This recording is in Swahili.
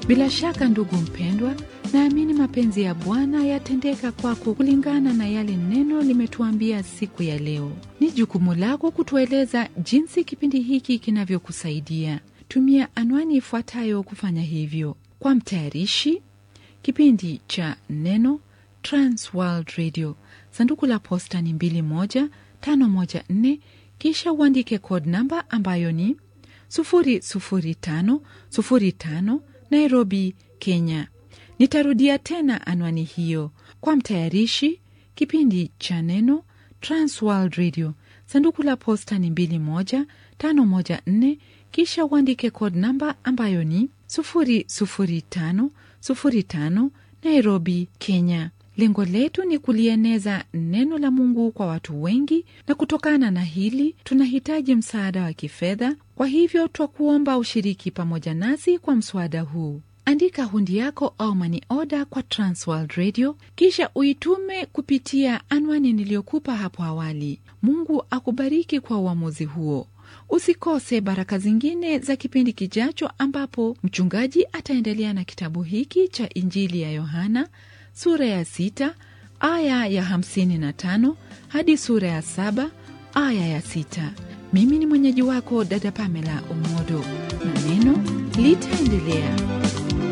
Bila shaka ndugu mpendwa, naamini mapenzi ya Bwana yatendeka kwako kulingana na yale neno limetuambia siku ya leo. Ni jukumu lako kutueleza jinsi kipindi hiki kinavyokusaidia. Tumia anwani ifuatayo kufanya hivyo. Kwa mtayarishi kipindi cha Neno, Transworld Radio, sanduku la posta ni 21514, kisha uandike code namba ambayo ni 00505 Nairobi, Kenya. Nitarudia tena anwani hiyo. Kwa mtayarishi kipindi cha Neno, Transworld Radio, sanduku la posta ni 21514, kisha uandike code namba ambayo ni 00505 Nairobi, Kenya. Lengo letu ni kulieneza neno la Mungu kwa watu wengi, na kutokana na hili tunahitaji msaada wa kifedha. Kwa hivyo twakuomba ushiriki pamoja nasi kwa mswada huu. Andika hundi yako au mani oda kwa Transworld Radio, kisha uitume kupitia anwani niliyokupa hapo awali. Mungu akubariki kwa uamuzi huo. Usikose baraka zingine za kipindi kijacho, ambapo mchungaji ataendelea na kitabu hiki cha Injili ya Yohana sura ya sita aya ya hamsini na tano hadi sura ya saba aya ya sita. Mimi ni mwenyeji wako dada Pamela Umodo, na neno litaendelea.